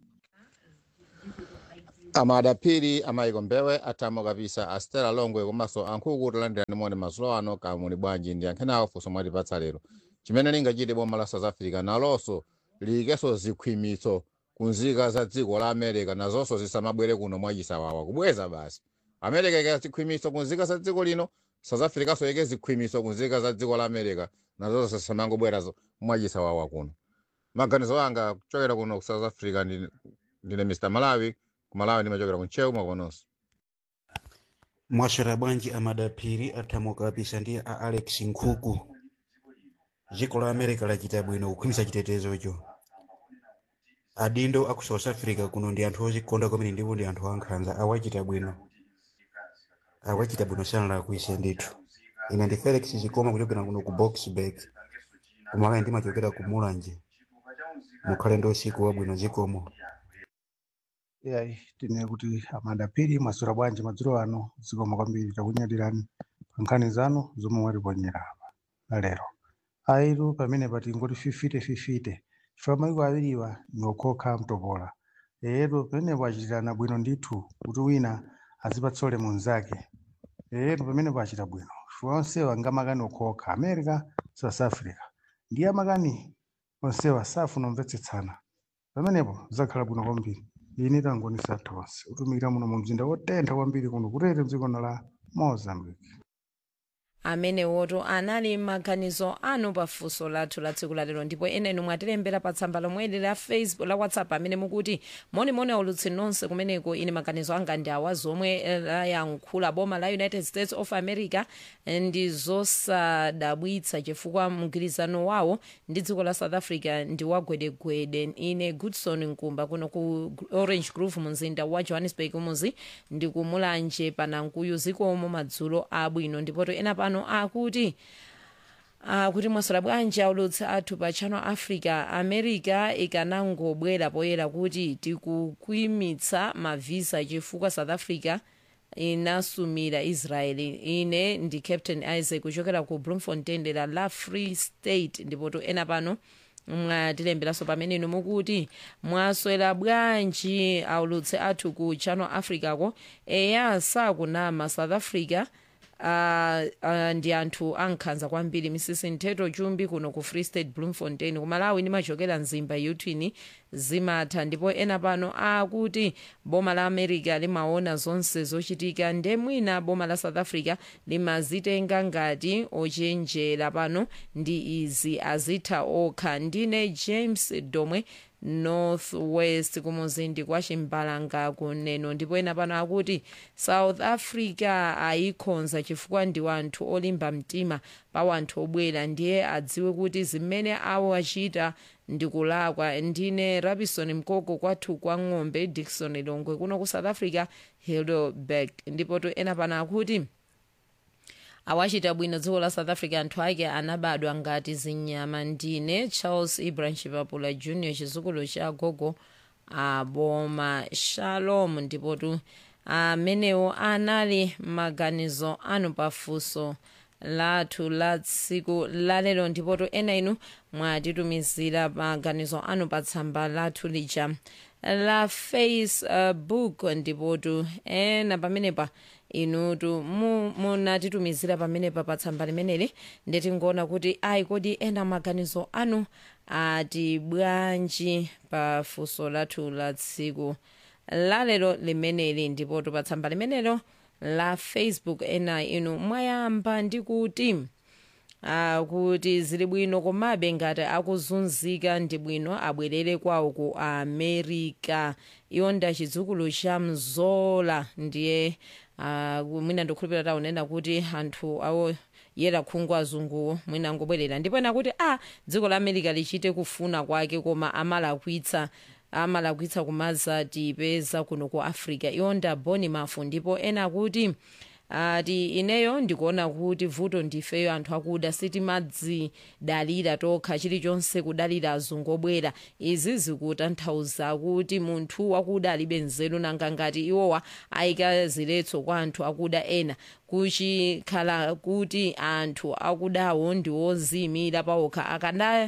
amadapiri amayiko mbewe atamo kapisa astela longwe komanso ankhuku kuti landirani moni mazulo ano kamuli bwanji ndi ankhenawo funso mwatipatsa lero chimene lingachite boma la south africa nalonso liyikenso zikhwimitso kunzika za dziko la america nazonso zisamabwere kuno mwachisawawa kubweza basi america ike zikhwimitso kunzika za dziko lino south africa so ike zikhwimitso kunzika za dziko la america nazonso zisamangobwera zo- mwachisawawa kuno maganizo anga kuchokera kuno ku south africa ndi- ndine mr malawi kumalawi ndimachokera kunchewu mwakononso mwaswera bwanji amadapiri athamuka kapisa ndi a alex nkhuku dziko la america lachita bwino kukhwimitsa chitetezocho adindo aku south africa kuno ndi anthu ozikonda kwamene ndipo ndi anthu ankhanza awachita bwino awachita bwino sanala kuise ndithu ine ndi felix zikoma kuchokera kuno ku boxburg kumalawi ndimachokera ku mulanje mukhale ndi usiku wabwino zikomo yayi tine kuti amadapiri mwaswera bwanji madzulo ano zikoma kwambiri takunyadirani pa nkhani zanu zomwe mwatiponyera apa na lero aitu pamene pati ngoti fifite fifite chifukwa maiko awiriwa ni okhokha mtopola eyetu pamenepo achitirana bwino ndithu kuti wina azipatsa ulemu mnzake eyetu pamenepo achita bwino chifukwa onsewa angamakani okhokha america south africa ndiye amakani onsewa safuna omvetsetsana pamenepo zakhala bwino kwambiri ine tangonisa tonse utumikira muno mu mzinda wotentha kwambiri kuno kutete mdziko la mozambique amene woto anali maganizo anu pafunso lathu la tsiku lalero ndipo enenu mwatilembera pa tsamba lomweli la facebook la whatsapp amene mukuti monimoni aulutsi nonse kumeneko ine maganizo anga ndi awa zomwe eh, layankhula boma la united states of america eh, ndi zosadabwitsa chifukwa mgwirizano wawo ndi dziko la south africa ndi wagwedegwede ine goodson nkumba kuno ku orange grove mu mzinda wa johannesburg muzi ndi kumulanje panankuyu zikomo madzulo abwino ndipoto ena pano akuti akuti mwaswera bwanji aulutsi athu pa channel africa america ikanangobwera poyera kuti tikukhwimitsa mavisa chifukwa south africa inasumira israeli ine ndi captain isaac kuchokera ku bloemfontein dera la free state ndipoto ena pano mwatilemberanso pamene inu mukuti mwaswera bwanji aulutsi athu ku channel africa ko eya sakunama south africa Uh, uh, ndi anthu ankhanza kwambiri misisi nthetho chumbi kuno ku free state bloemfontein kumalawi ndimachokera mzimba yutwini zimatha ndipo ena pano akuti boma la america limaona zonse zochitika nde mwina boma la south africa limazitenga ngati ochenjera pano ndi izi azitha okha ndine james domwe northwest kumuzindi kwa chimbalanga kuneno ndipo ena pano akuti south africa ayikhonza chifukwa ndi wanthu olimba mtima pa wanthu obwera ndiye adziwe kuti zimene awo achita ndikulakwa ndine rabison mkoko kwathu kwa ng'ombe dikson longwe kuno ku south africa hilderberg ndipo to ena pano akuti awachita bwino dziko la south africa anthu ake anabadwa ngati zinyama ndine charles ibrahim chipapula junior chizukulu cha gogo aboma shalom ndipotu amenewo anali maganizo anu pafunso lathu la tsiku lalero ndipotu ena inu mwatitumizira maganizo anu pa tsamba lathu lija la facebook ndipotu ena pamenepa inutu munatitumizira pamenepa pa tsamba limeneli nditingoona kuti ayi kodi ena maganizo anu ati bwanji pa funso lathu la tsiku lalero limeneli ndipotu pa tsamba limenelo la facebook ena inu mwayamba ndi kuti uh, kuti zili bwino komabe ngati akuzunzika ndi bwino abwerere kwawo ku america iwo nda chidzukulu cha mzola ndiye uh, mwina ndikhulupirira taunena kuti anthu awo yera khungu azunguwo mwina angobwerera ndipo ena kuti a ah, dziko la america lichite kufuna kwake koma amalakwitsa amalakwitsa kumazatipeza kuno ku africa iwonda boni mafu ndipo ena kuti ati ineyo ndikuona kuti vuto ndifeyo anthu akuda sitimadzidalira tokha chilichonse kudalira azungu obwera izi zikutanthauza kuti munthu wakuda alibe nzeru nanga ngati iwowa ayika ziletso kwa anthu akuda ena kuchikhala kuti anthu akudawo ndiwoziyimira pawokha akanda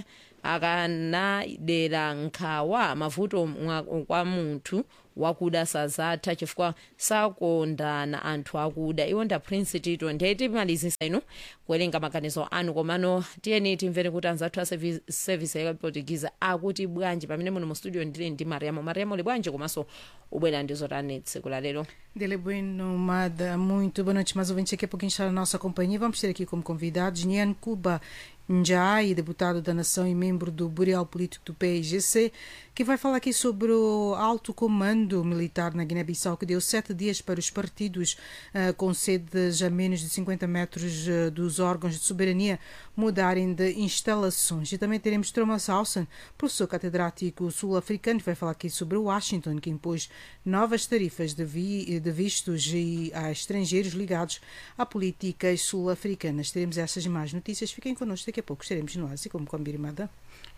akanadera nkhawa mavuto kwa munthu wakuda sazatha chifukwa sakondana anthu akuda iwonda prince tito ndiye timalizisa inu kuwerenga maganizo anu komano tiyeni timvere kuti anzathu a service ya portuguese akuti bwanji pamene muno mu studio ndili ndi mariamo mariamo li bwanji komanso ubwera ndizotani tsiku la lero Dele Bueno, Mada, muito boa noite, mais ouvintes. Daqui a pouquinho está na nossa companhia. Vamos ter aqui como convidados Nian Cuba Njai, deputado da Nação e membro do Bureau Político do PIGC, que vai falar aqui sobre o alto comando militar na Guiné-Bissau, que deu sete dias para os partidos uh, com sedes a menos de 50 metros uh, dos órgãos de soberania mudarem de instalações. E também teremos Thomas Hausen, professor catedrático sul-africano, que vai falar aqui sobre Washington, que impôs novas tarifas de, vi, de vistos e a estrangeiros ligados a políticas sul-africanas. Teremos essas e mais notícias. Fiquem connosco, daqui a pouco estaremos no Ásia, como combinado.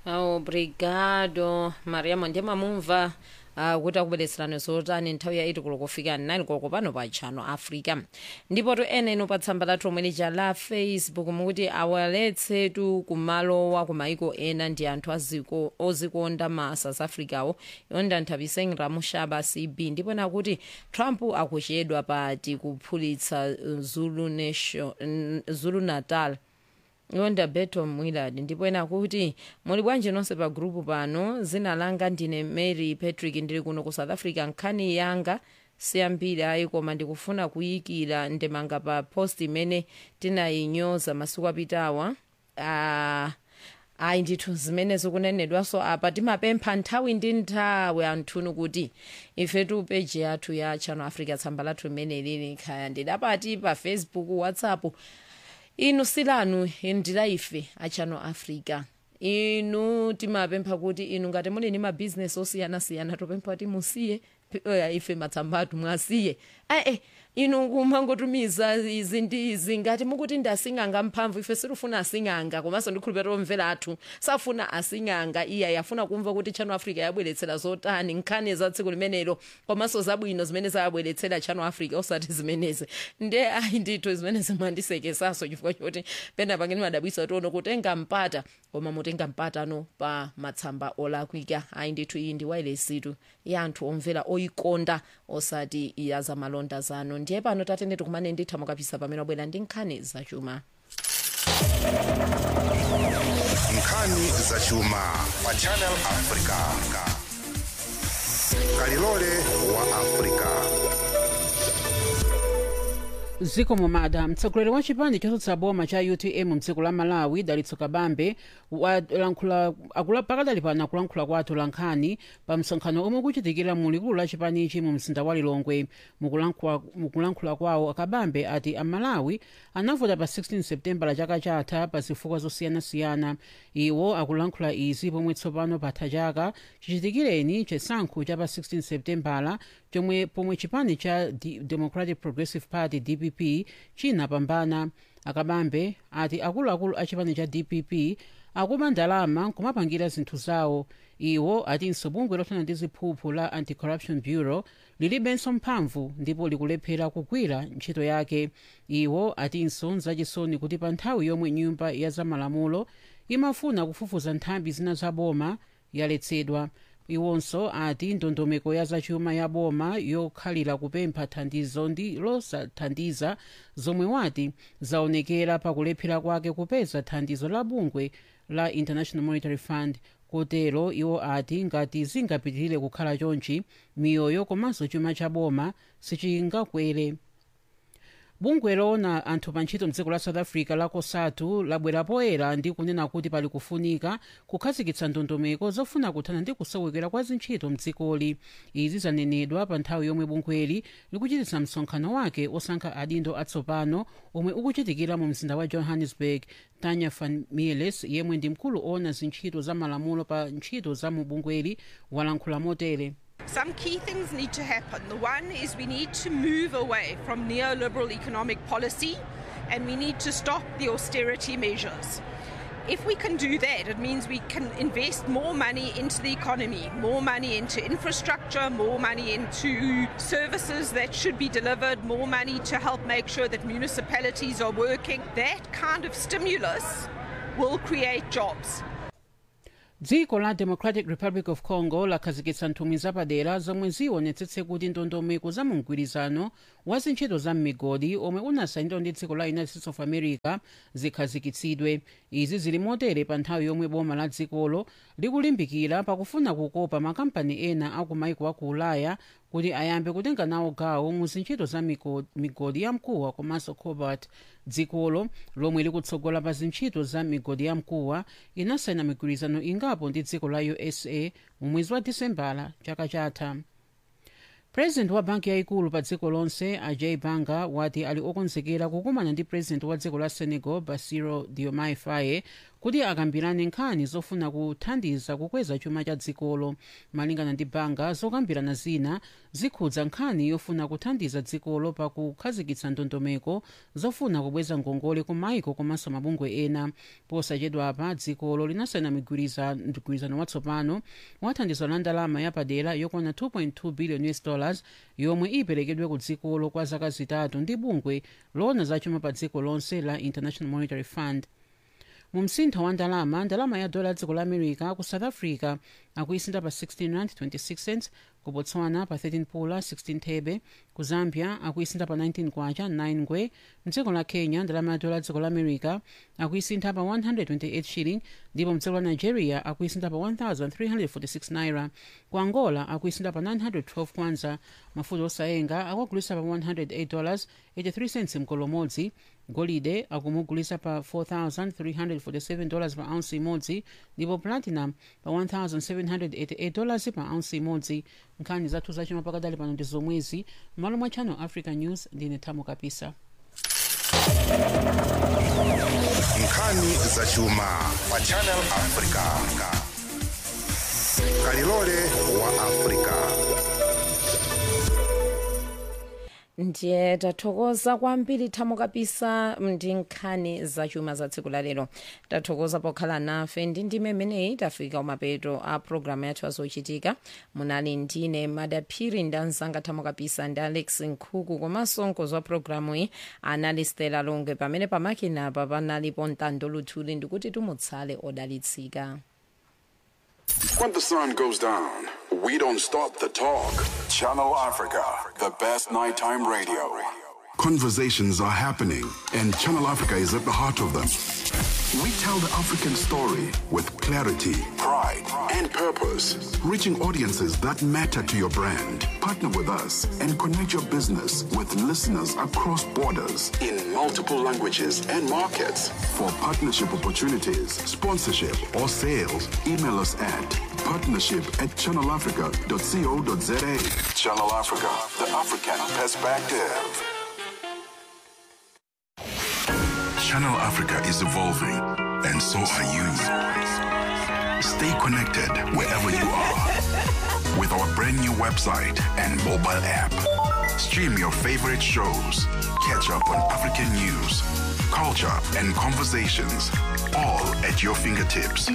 obrigado mariamo ndiye mamumva uh, kuti akubweretserani zotani nthawi ya 8 koloko kufika 9 koloko pano pa chano africa ndipo to ena ino pa tsamba lathu omwe lija la facebook mukuti awaletsetu kumalowa ku maiko ena ndi anthu aziko ozikonda ma south africawo yonda nthapiseng ramushaba cb ndipo nakuti trump akuchedwa pati kuphulitsa zulu, nation, zulu natal yonda beto mwilad ndipo ena kuti muli bwanji nonse pa grupu pano zina langa ndine mary patrick ndili kuno ku south africa nkhani yanga siyambiri ayi koma ndikufuna kuyikira ndemanga pa post imene tinayinyoza masiku apitawa uh, ayi ndithu zimene zikunenedwanso apa timapempha nthawi ndi nthawi anthunu kuti ifetu peji yathu ya channel africa tsamba lathu limene lili khaya ndidapati pa facebook whatsapp inu silanu ndila ife a channel africa inu timapempha kuti inu ngati muli ndi mabhizinesi osiyanasiyana topempha kuti musiye oya ife matsambatu mwasiye ae inu kumangotumiza izi ndi izi ngati mukuti ndi asing'anga mphamvu ife sirufuna asing'anga komanso ndikhulupirira omvera athu safuna asing'anga iya yafuna kumva kuti channel africa yabweretsera zotani nkhani za tsiku limenelo komanso zabwino zimene zayabweretsera channel africa osati zimenezi nde ayi ndithu zimenezi mwandisekesaso chifukwa choti pena pangeni madabwisa tiono kutenga mpata koma mutenga mpatano pa matsamba olakwika ayi ndithu iyi ndi wailesitu ya anthu omvera oyikonda osati ya zamalonda zanu ndiye pano tatene tikumane nditha mukapisa pamene wabwera ndi nkhani zachuma nkhani zachuma pa channel africa kalilole wa africa zikomo mada mtsogoleri wa chipani chotsutsa boma cha utm mdziko la malawi dalitso kabambe walankhula pakadali pano akulankhula kwa atolankhani pa msonkhano omwe ukuchitikira mu likulu la chipanichi mu mzinda wa lilongwe mukulankhula kwawo kabambe ati amalawi anavota pa 16 septembala chaka chatha pa zifukwa zosiyanasiyana iwo akulankhula izi pomwe tsopano patha chaka chichitikireni chisankho cha pa 16 septembala chomwe pomwe chipani cha democratic progressive party dpp chinapambana akabambe ati akuluakulu a chipani cha dpp akuba ndalama nkumapangira zinthu zawo iwo atinso bungwe lothana ndi ziphuphu la anti-corruption bureau lilibenso mphamvu ndipo likulephera kugwira ntchito yake iwo atinso nzachisoni kuti pa nthawi yomwe nyumba ya zamalamulo imafuna kufufuza nthambi zina za boma yaletsedwa iwonso ati ndondomeko ya zachuma ya boma yokhalira kupempha thandizo ndi losathandiza zomwe wati zaonekera pakulephera kwake kupeza thandizo la bungwe la international monetary fund kotero iwo ati ngati zingapitirire kukhala chonchi miyoyo komanso chuma cha boma sichingakwere bungwe loona anthu pa ntchito mdziko la south africa la cosatu labwera poyera ndi kunena kuti pali kufunika kukhazikitsa ndondomeko zofuna kuthana ndi kusowekera kwa zintchito mdzikoli izi zanenedwa pa nthawi yomwe bungweli likuchititsa msonkhano wake osankha adindo atsopano omwe ukuchitikira mu mzinda wa johannesburg tanya van mieles yemwe ndi mkulu oona zintchito za malamulo pa ntchito za mu bungweli walankhula motere Some key things need to happen. The one is we need to move away from neoliberal economic policy and we need to stop the austerity measures. If we can do that, it means we can invest more money into the economy, more money into infrastructure, more money into services that should be delivered, more money to help make sure that municipalities are working. That kind of stimulus will create jobs. dziko la democratic republic of congo lakhazikitsa nthumwi zapadera zomwe zionetsetse kuti ndondomeko za mgwirizano wa zintchito za m'migodi omwe unasayinidwa ndi dziko la united states of america zikhazikitsidwe izi zili motere pa nthawi yomwe boma la dzikolo likulimbikira pakufuna kukopa makampani ena aku maiko aku ulaya kuti ayambe kutenga nawo gawo mu zintchito za migo- migodi ya mkuwa komanso cobalt dzikolo lomwe likutsogola pa zintchito za migodi ya mkuwa inasayina migwirizano ingapo ndi dziko la usa mu mwezi wa disembala chaka chatha president wa banki yayikulu pa dziko lonse ajay banga wati ali okonzekera kukumana ndi president wa dziko la senegal basiro diomaye faye kuti akambirane nkhani zofuna kuthandiza kukweza chuma cha dzikolo malingana ndi banga zokambirana zina zikhudza nkhani yofuna kuthandiza dzikolo pa kukhazikitsa ndondomeko zofuna kubweza ngongole ku maiko komanso mabungwe ena posachedwa apa dzikolo linasayina migwiriza- mgwirizano watsopano wa thandizo la ndalama yapadera yokwana 2.2 billion us dollars yomwe iperekedwe ku dzikolo kwa zaka zitatu ndi bungwe loona zachuma pa dziko lonse la international monetary fund mu msintho wa ndalama ndalama ya dola dziko la america ku south africa akuisinda pa 16 rand 26 cents ku botswana pa 13 pula 16 thebe ku zambia akuisinda pa 19 kwacha 9 ngwe mdziko la kenya ndalama ya dola dziko la america akuisintha pa 128 shilling ndipo mdziko la nigeria akuisinda pa 1346 naira ku angola akuisinda pa 912 kwanza mafuta osayenga akuagulisa pa 108 dollars 83 cents mkolo umodzi golide akumugulisa pa 4347 dollars pa ounce imodzi ndipo platinum pa 1788 dollars pa ounce imodzi nkhani zathu zachuma pakadali pano ndi zomwezi m'malo mwa channel africa news ndine thamo kapisa nkhani zachuma pa channel africa kalilole wa africa ndiye tathokoza kwambiri thamo kapisa ndi nkhani zachuma za tsiku la lero tathokoza pokhala nafe ndi ndime imeneyi tafika umapeto a programu yathu azochitika munali ndine madaphiri ndi anzanga thamo kapisa ndi alex nkhuku komanso mkonzi wa programu iyi anali stela longwe pamene pamakinapa panalipo ntando luthuli ndikuti tumutsale odalitsika When the sun goes down, we don't stop the talk. Channel Africa, the best nighttime radio. Conversations are happening, and Channel Africa is at the heart of them. We tell the African story with clarity, pride, and purpose, reaching audiences that matter to your brand. Partner with us and connect your business with listeners across borders in multiple languages and markets. For partnership opportunities, sponsorship, or sales, email us at partnership at channelafrica.co.za. Channel Africa, the African perspective. Channel Africa is evolving, and so are you. Stay connected wherever you are with our brand new website and mobile app. Stream your favorite shows, catch up on African news, culture, and conversations, all at your fingertips.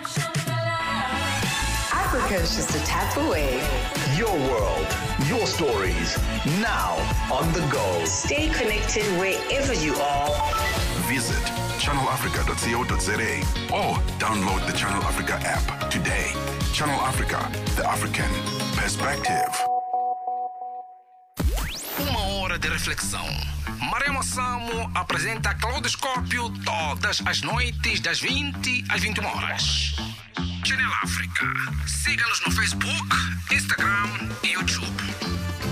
Africa is just a tap away. Your world, your stories, now on the go. Stay connected wherever you are. Visit channelafrica.co.za or download the Channel Africa app today. Channel Africa, the African perspective. Uma hora de reflexão. Maremo Samo apresenta Claudoscópio todas as noites, das 20 às 21 horas. Channel África. Siga-nos no Facebook, Instagram e YouTube.